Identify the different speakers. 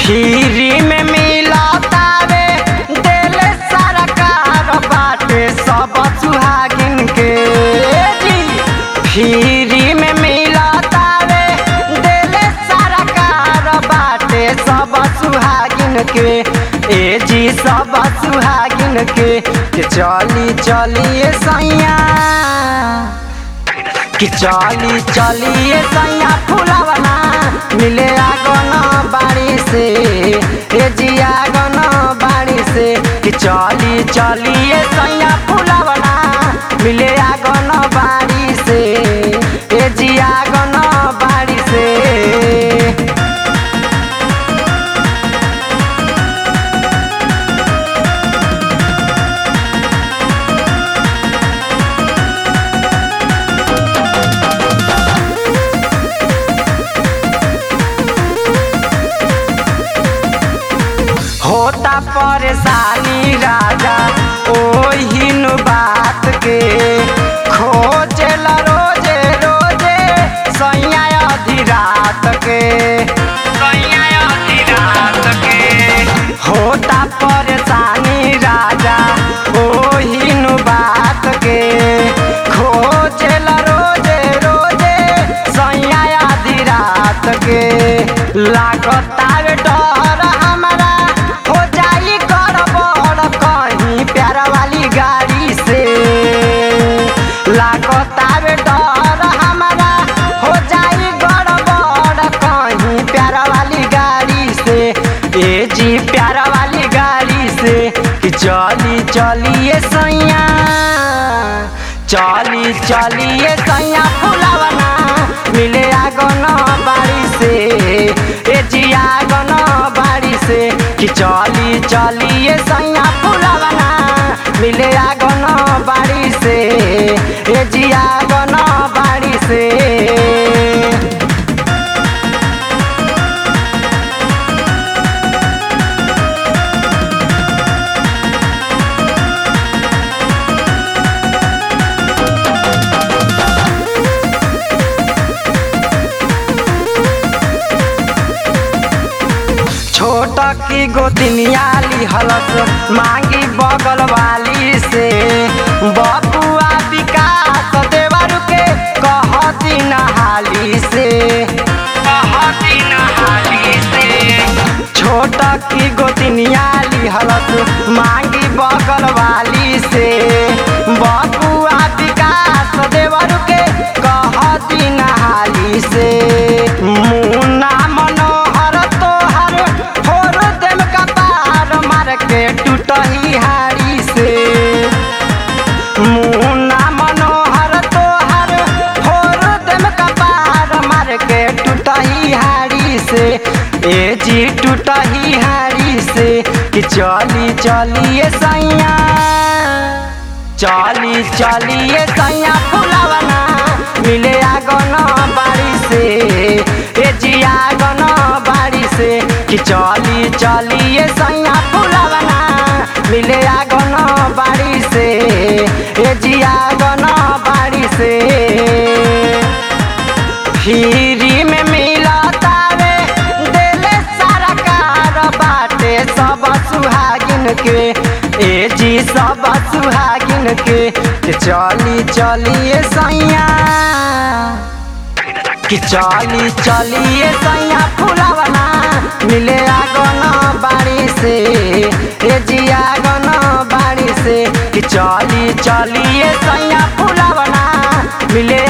Speaker 1: free में मिलतावे देले सरकार बाटे सब सुहागिन के जी फ्री में मिलतावे देले सरकार बाटे सब सुहागिन के ए जी सब सुहागिन के के चली चलिए सैया कि चली चलिए सैया फुलावना मिले आगन बाड़ी से ए जी आगन बाड़ी से कि चली चलिए सैया फुलावना मिले आगन बाड़ी से ए जी आगन बाड़ी से होता परेशानी राजा ओहिन बात के खोजल रोजे रोजे सैया अधी रात के सैया अधी रात के होता परेशानी राजा ओहिन बात के खोजल रोजे रोजे सैया आधी रात के लागता डर हमारा हो जाई गड़बड़ कहीं प्यार वाली गाड़ी से लागता डर हमारा हो जाई गड़बड़ कहीं प्यार वाली गाड़ी से ए जी प्यार वाली गाड़ी से कि चली चलिए सैया चली चलिए सैया फुलावना मिले आगन बाड़ी से ए जी आगन बाड़ी से कि चली चलिए सैया फुलावना मिले आगन बाड़ी से ए जी आगन बाड़ी से छोट की गोतिनिया लिहलस मांगी बगल वाली से बबुआ विकास देवर के कहती नहाली से कहती नहाली से छोट की गोतिनिया लिहलस मांगी बगल वाली से बबुआ विकास देवर के कहती नहाली से मुन्ना मनोहर तोहर फोर देम कपार मार के टूटही हारी से मुन्ना मनोहर तोहर फोर देम कपार मार के टूटही हारी से ए जी टूटही हारी से कि चली चलिए सैया चली चलिए सैया फुलावना मिले आगन बाड़ी से ए जी आगन बाड़ी से कि चली चलिए सैया फुलावना मिले आगन बाड़ी से ए जी आगन बाड़ी से फ्री में मिलतावे देले सरकार बाटे सब सुहागिन के ए जी सब सुहागिन के के चली चलिए सैया कि चली चलिए सैया फुलावना मिले आगन बाड़ी से ए जी आगन बाड़ी से कि चली चलिए सैया फुलावना मिले